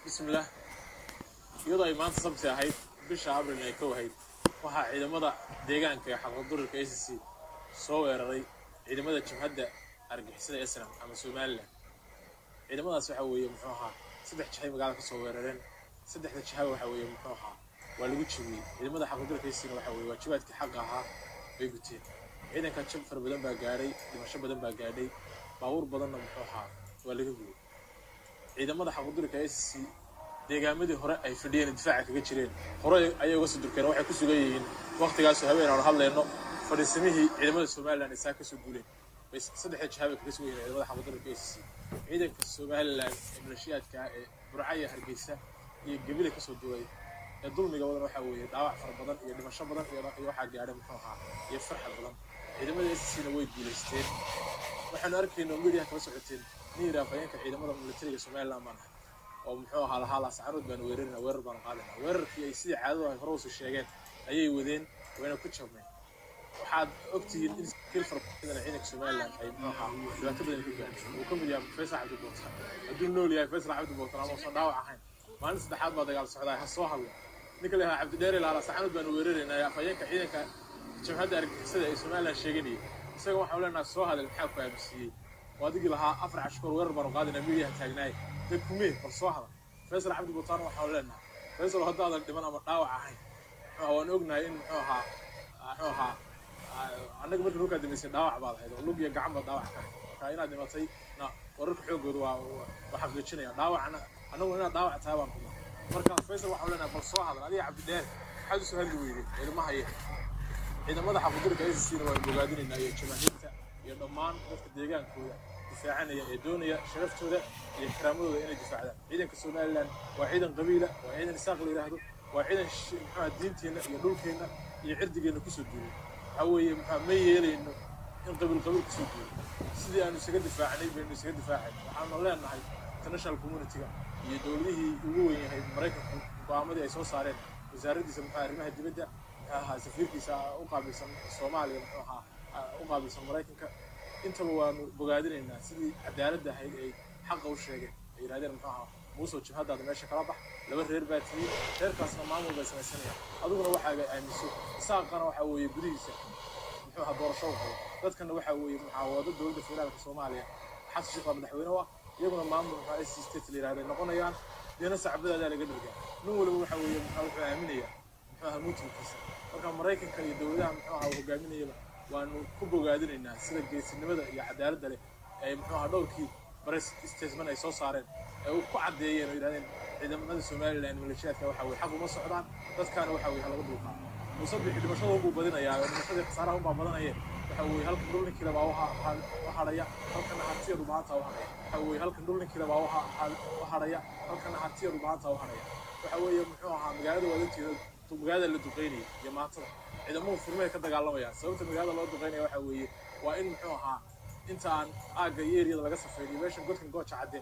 bismillaah iyadoo ay maanta sabti ahayd bisha abril ay kow ahayd waxaa ciidamada deegaanka ee xaqadurirka a c c soo weeraray ciidamada jabhadda argixisada esram ama somalilan ciidamadaas waxaa weeye muxuu ahaa saddex jahay magaalada ka soo weerareen saddexda jaha waxaa weeye muxuu ahaa waa lagu jabiyey ciidamada xaqadurirka acna waxaa weeye waajibaadkii xaqa ahaa bay guteen ciidanka jab fara badan baa gaadhay dhimasho badan baa gaadhay baabuur badanna muxuu ahaa waa laga gubay ciidamada xaqadurirka a c c deegaamadii hore ay fadhiyeen difaaca kaga jireen hore ayay uga soo durkeen waxay ku sugan yihiin waqtigaasu haween aanu hadlayno fadhiisamihii ciidamada somalilan ay saa kasoo guuleen bay saddexda jahaab ay kaga sugan yihiin ciidamada xaqadurirka a c c ciidanka somalilan ee maleeshiyaadka ee burcaya hargeysa iyo gebile kasoo duulay ee dulmiga wadan waxaa weeye dhaawac fara badan iyo dhimasho badan iyo waxaa gaadhay muxuu ahaa iyo farxad badan ciidamada a c c na way guulaysteen waxaanu arkayno media kala socoteen nin yidhaha fayeenka ciidamada militariga somalilan baan ahay oo muxuu ahaa lahaa laasacarood baanu weerarina weerar baanu qaadina weerarkii ay sidii caadadu ay hore usi sheegeen ayay wadeen wayna ku jabneen waxaad ogtihiin in kiil farabadan ciidanka somalilan ay muxuu ahaa dhibaato badan ku gaadhay uu ka mid yahay faysal cabdi bootan hadduu nool yahay faysal cabdi bootan ama uusan dhaawac ahayn maalin saddexaad baa dagaal socdaa ha soo hadlo ninka leeyahay cabdidheere laa laasacarood baanu weeraraynaa fayeenka ciidanka jabhadda argixisada ee somalilan sheeganayay isaga waxaan leenahay soo hadal maxaa ku aaminsiiyey oo adigii lahaa afar cashkoor weerar baanu qaadina midiyaha taagnaay dad kumee bal soo hadal faysal cabdi butaan waxaanu leenahay faysal haddaadan dhiman ama dhaawac ahayn muxuu waan ognahay in muxuu ahaa muxuu ahaa annaga markii dhulkaa dambeysay dhaawac baad ahayd oo lug iyo gacan baad dhaawac ka marka inaad dhimatay na wararka xoogooda waa waa xaqiijinaya dhaawacna annagu inaad dhaawac tahay baan kuma marka faysal waxaanu leenahay bal soo hadal adiga cabdidheer maxaad usoo hadli weyday ciidamaha iyo ciidamada xaqudurka a c c na waan bogaadinaynaa iyo jamaahiirta iyo dhammaan dadka deegaankooda difaacanaya ee doonaya sharaftooda iyo karaamadooda inay difaacdaan ciidanka somalilan waa ciidan qabiila waa ciidan isaaq la yidhaahdo waa ciidan muxua diinteenna iyo dhulkeenna iyo cirdigeenna kusoo duulay waxaa weeye muxua ma yeelayno in qabiil qabiil kusoo duulay sidii aanu isaga difaacnay baynu isaga difaacay waxaanu leenahay international communityga iyo dowladihii ugu weyn yahay maraykanku go'aamadii ay soo saareen wasaaraddiisa muxua arrimaha dibadda muxuu ahaa safiirkiisa u qaabilsan soomaaliya muxuu ahaa u qaabilsan maraykanka intaba waanu bogaadinaynaa sidii cadaaladda ahayd ay xaqa u sheegeen ay yidhahdeen muxuu ahaa muusoo jibhadaada meesha kala bax laba reer baa tiyey reerkaasna maamul bay samaysanayaan adiguna waxaaga aaminso isaaqana waxaa weeye gudihiisa muxuu ahaa doorasho wado dadkana waxaa weeye muxaawado dowladda federaalka soomaaliya xasan sheekh waa madaxweyne u ah iyaguna maamul muxuu s state la yidhahda noqonayaan deena sacbadaadaa laga dhargaa nin waliba waxaa weeye muxuu wuxuu aaminayaa muxuu ahaa muutulkiisa marka maraykanka iyo dowladaha muxuu ahaa hogaaminayaba waanu ku bogaadinaynaa sida geesinimada iyo cadaaladda leh ee muxuu ahaa dhowrkii bares statement ay soo saareen ee ku caddeeyeen oo yidhahdeen ciidamada somalilan maleeshiyaadka waxa weye xaq uma socdaan dadkaana waxa weye halaga dulqaado musabixi dhimashada unbuu badinayaa oo dhimashadii khasaaraha unbaa badanaya waxa weye halkan dhul ninkiila baa u hadhaya halkana hartiyadu maanta u hadhaya waxa weye halkan dhul ninkiila baa u hadhaya halkana hartiyadu maanta u hadhaya waxa weeye muxuu ahaa magaalada waadanteeda magaalada la duqeynaya iyo maantada ciidamadu furmay ka dagaalamayaan sababta magaalada loo duqeynaya waxa weeye waa in muxuu ahaa intaan aagga iyo eriyada laga safeyniyo meeshan godkan gooja cadde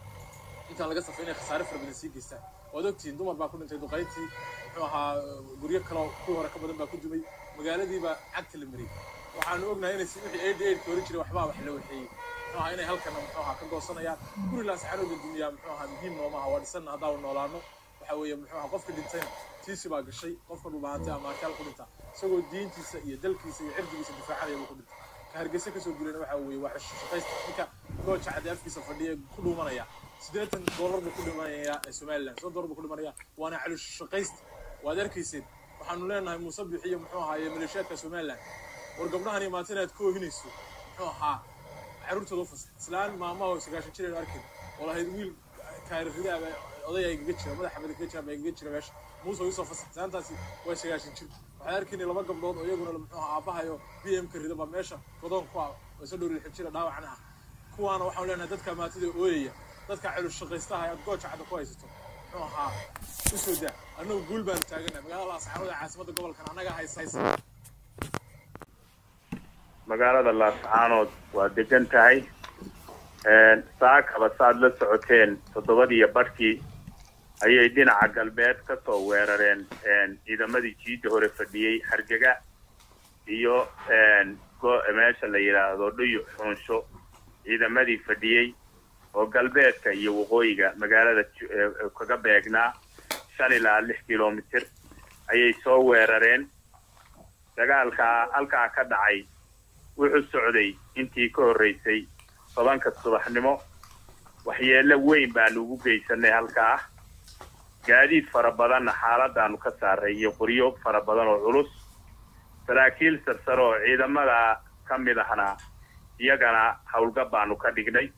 intaan laga safeynaya khasaare fara badan sii geystaan waad ogtihiin dumar baa ku dhintay duqeyntii muxuu ahaa guryo kaloo kuwii hore ka badan baa ku dumay magaaladiiba cagta la mariyey waxaanu ognahay inay wixii eedhi eedhka hori jiray waxbaa wax la waxeeyey muxuu ahaa inay halkana muxuu ahaa ka goosanayaan guri laasaxanooda dumiyaa muxuu ahaa muhiim noomaha waa dhisanna haddaanu noolaano waxa weeye muxuu ahaa qofka dhintayna tiisi baa gashay qofka dhulbaantay ama akaal ku dhinta isagoo diintiisa iyo dalkiisa iyo cirdigiisa difaacanaya buu ku dhintay ka hargeysa kasoo guulayna waxa weeye waa shaqaysta ninka gooja cadde afkiisa fadhiya ku dhuumanaya siddeetan doolar buu ku dhimanayaa somaliland soddon doolar buu ku dhimanaya waana caloosho shaqaysta waad arkayseen waxaanu leenahay muuse bixiyo muxuu ahaaye maleeshiyaadka somaliland war gabdhahan iyo maanta inaad ka oohinayso muxuu ahaa carruurtooda u fasax islaan maamaha oo sagaashan jir aynu arkin oo lahayd wiil taariikhdaaba oday ay gaga jira madaxa madax gaga jira baa gaga jira meesha muuse oo isoo fasax saantaasi waa sagaashan jir waxaan arkaynay laba gabdhood oo iyaguna muxuu ahaa aabbahayo b m ka rida baa meesha godoon ku ah oo isa dhowri lixib jira dhaawacna ah kuwaana waxaan leenahay dadka maatida ooyaya dadka celus shaqaystaha aad gooja cadda ku haysato muxuu ahaa u soo daa annagu guul baanu taaganahay magaalada laascaanood ee caasimadda gobolkan annaga haysa magaalada laascaanood waa degan tahay saakaba saad la socoteen toddobadiiyo badhkii ayay dhinaca galbeed ka soo weerareen ciidamadii jiidda hore fadhiyey hargega iyo meesha la yidhaahdo dhuyu xuunsho ciidamadii fadhiyey oo galbeedka iyo waqooyiga magaalada kaga beegnaa shan ilaa lix kilomitir ayay soo weerareen dagaalkaa halkaa ka dhacay wuxuu socday intii ka horraysay tobanka subaxnimo waxyeello weyn baanu ugu geysanay halkaa gaadiid fara badanna xaaladaanu ka saaray iyo qoryo fara badan oo culus saraakiil sarsare oo ciidamada ka mid ahna iyagana howlgab baanu ka dhignay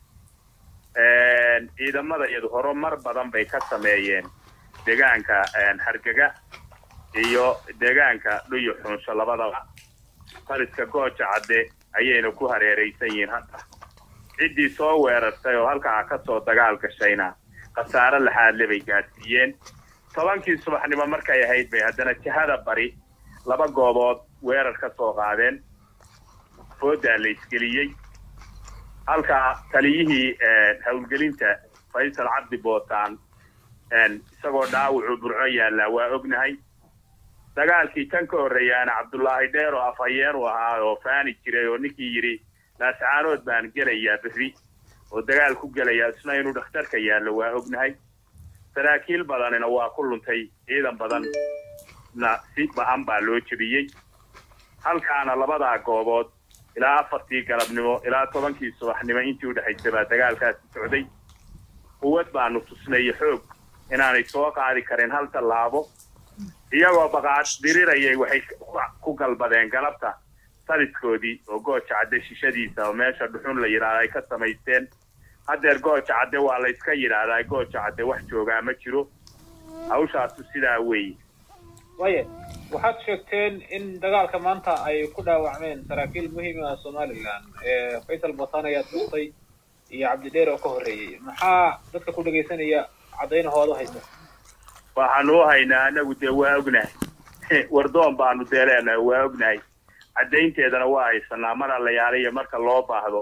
ciidamada iyadu horumar badan bay ka sameeyeen deegaanka hargega iyo deegaanka dhuyo xunsho labadaba fariska gooja cadde ayayna ku hareeraysan yihiin hadda ciddii soo weerartay oo halkaa ka soo dagaal gashayna khasaare laxaadle bay gaadsiiyeen tobankii subaxnimo markay ahayd bay haddana jihada bari laba goobood weerar ka soo qaadeen foodaa la isgeliyey halkaa taliyihii howlgelinta faysal cabdi bootaan isagoo dhaawacuu burco yaallaa waa ognahay dagaalkii kan ka horreeyaana cabdullaahi dheer oo afhayeen u ahaa oo faani jiray oo ninkii yidhi laascaanood baan gelayaa berri oo dagaal ku gelayaa isna inuu dhakhtarka yaallo waa ognahay saraakiil badanina waa ku luntay ciidan badanna si ba-an baa loo jebiyey halkaana labadaa goobood ilaa afartii galabnimo ilaa tobankii subaxnimo intii udhexaysay baa dagaalkaasi socday quwad baanu tusnay iyo xoog inaanay soo qaadi karin hal tallaabo iyagoo baqaad dirirayay waxay ku galbadeen galabta saliskoodii oo gooja cadde shishadiisa oo meesha dhuxun la yidhaahda ay ka samaysteen haddeer gooja cadde waa la yska yidhaahdaa gooja cadde wax joogaa ma jiro hawshaasu sidaa weeye waaya waxaad sheegteen in dagaalka maanta ay ku dhaawacmeen saraakiil muhiim ah somalilan faysal botan ayaad dhustay iyo cabdidheer oo ka horreeyey maxaa dadka ku dhegaysanaya caddaynahooda haysa waxaanu u haynaa anagu dee waa ognahay wardoon baanu dee leenahay waa ognahay caddaynteedana waa haysanaa mar allayaaliyo marka loo baahdo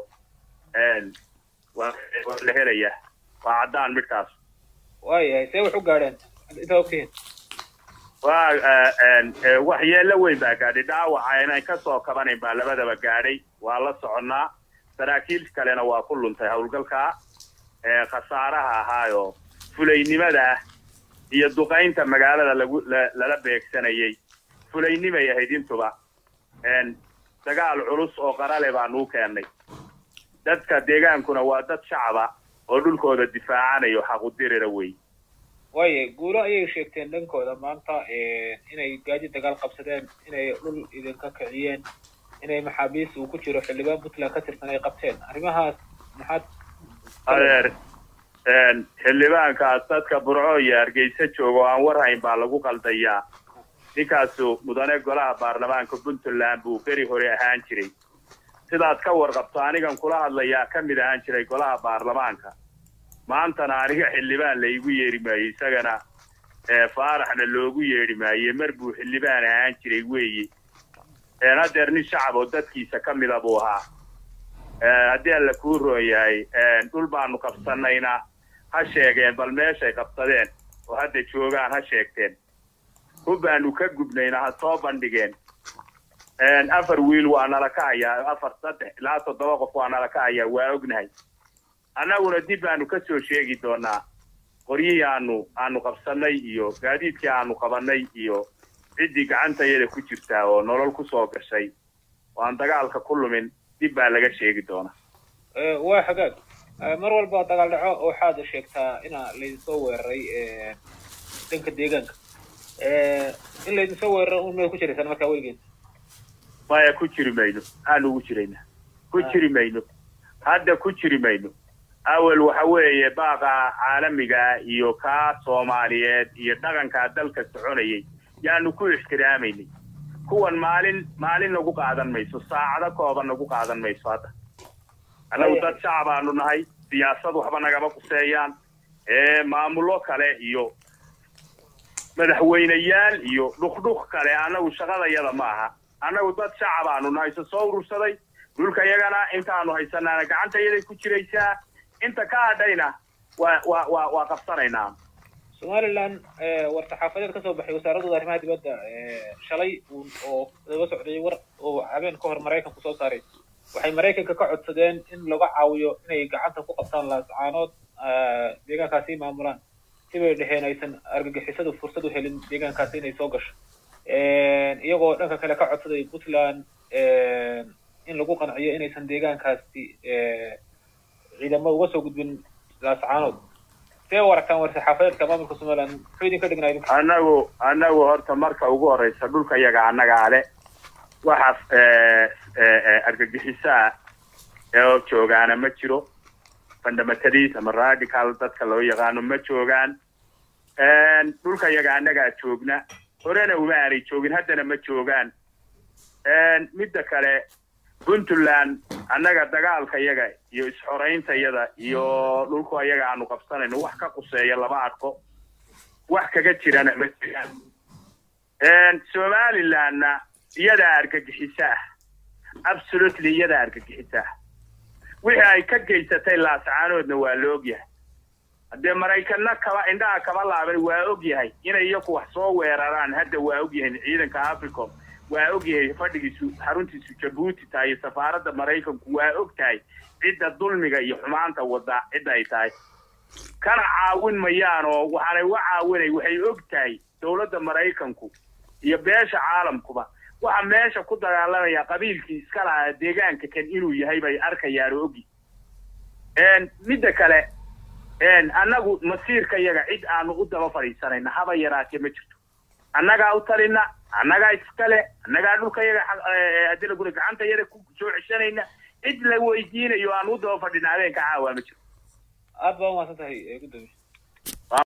waa la helayaa waa caddaan midkaas waayahay see wax u gaadheen intaa ogtihiin waa waxyeello weyn baa gaadhay dhaawaca inaan ka soo kabanayn baa labadaba gaadhay waa la soconnaa saraakiil kalena waa ku luntay howlgalkaa khasaaraha ahaayoo fulaynimada ah iyo duqaynta magaalada lagu lala beegsanayay fulaynimay ahayd intuba dagaal culus oo qarale baanuu keennay dadka deegaankuna waa dad shacaba oo dhulkooda difaacanayo xaqudirira wey waaya guulo ayay sheegteen dhankooda maanta inay gaadi dagaal qabsadeen inay dhul idinka kiciyeen inay maxaabiis uu ku jiro xildhibaan puntland ka tirsan ay qabteen arrimahaas maxaad adeer xildhibaankaas dadka burco iyo hargeysa jooga oo aan warhayn baa lagu qaldayaa ninkaasu mudane golaha baarlamaanka puntland buu beri hore ahaan jiray sidaad ka warqabto anigan kula hadlayaa ka mid ahaan jiray golaha baarlamaanka maantana aniga xildhibaan laygu yeedhi maayo isagana faaraxna loogu yeedhi maaye mar buu xildhibaan ahaan jiray weeye haddeer nin shacab oo dadkiisa ka mida buu ahaa haddii alla kuu roon yahay dhul baanu qabsanayna ha sheegeen bal meeshay qabsadeen oo hadda joogaan ha sheegteen hub baanu ka gubnayna ha soo bandhigeen afar wiil waa nala ka hayaa afar saddex ilaa toddoba qof waa nala ka hayaa waa ognahay annaguna dib baanu ka soo sheegi doonaa qoryihii aanu aanu qabsannay iyo gaadiidkii aanu qabannay iyo ciddii gacantayada ku jirtaa oo nolol ku soo gashay oo aan dagaalka ku lumin dib baa laga sheegi doonaa waa xagaag mar walba dagaal dhaco waxaad sheegtaa inaa laydinsoo weeraray dhanka deegaanka in laydinsoo weeraro un may ku jiraysaan markaa weligeed maya ku jiri mayno aanu ugu jiraynaa ku jiri mayno hadda ku jiri mayno awel waxa weeye baaqa caalamiga iyo kaa soomaaliyeed iyo dhaqankaa dalka soconayay yaanu ku ixtiraamaynay kuwan maalin maalin nagu qaadan mayso saacado kooban nagu qaadan mayso hadda annagu dad shacabaanu nahay siyaasad waxba nagama quseeyaan maamullo kale iyo madaxweyneyaal iyo dhukdhuk kale annagu shaqadayada ma aha annagu dad shacabaanu nahay se soo urursaday dhulka yagana intaanu haysanaana gacantayaday ku jiraysaa inta ka hadhayna waa waa waa waa qabsanaynaa somalilan war-saxaafadeed kasoo baxay wasaaradooda arrimaha dibadda shalay oo daba socday war oo habeen ka hor maraykanku soo saaray waxay maraykanka ka codsadeen in laga caawiyo inay gacanta ku qabtaan laascaanood deegaankaasi maamulaan sibay dheheen aysan argagixisadu fursad u helin deegaankaasi inay soo gasho iyagoo dhanka kale ka codsaday puntland in lagu qanciyo inaysan deegaankaasi ciidamo uga soo gudbin laascaanood see u aragtaan war-saxaafadeedka maamulka somaliland muxuu idinka dhignaa idinka annagu annagu horta marka ugu horeysa dhulka yaga annagaa le waxa argagixisaa oo joogaana ma jiro fundamentalist ama radical dadka loo yaqaano ma joogaan dhulka yaga annagaa joogna horena uma aanay joogin haddana ma joogaan midda kale puntland annaga dagaalka yaga iyo isxoraynta yada iyo dhulku ayaga aanu qabsanayno wax ka quseeya lama arko wax kaga jirana ma jiraan somalilandna iyadaa argagixisa ah absolutely iyadaa argagixisa ah wixii ay ka geysatay laascaanoodna waa la ogyahay haddee maraykanna kaba indhaha kaba laaban waa ogyahay inay iyaku wax soo weeraraan hadda waa ogyahay ciidanka africom waa ogyahay fadhigiisu xaruntiisu jabuuti tahay iyo safaaradda maraykanku waa og tahay cidda dulmiga iyo xumaanta wada cidda ay tahay kana caawin mayaan oo waxaanay uga caawinay waxay og tahay dowladda maraykanku iyo beesha caalamkuba waxa meesha ku dagaalamaya qabiilkii iska lahaa deegaanka kan inuu yahay bay arkayaan oo ogi midda kale annagu masiirka yaga cid aanu u daba fadhiisanayna haba yaraatee ma jirto annagaa u talina annagaa iskale annagaa dhulka yaga haddii laguna gacanta yada ku soo ceshanayna cid la weydiinayo aan u daba fadhina habeenka caawa ma jiro aad baa umahadsan tahay gudoomiye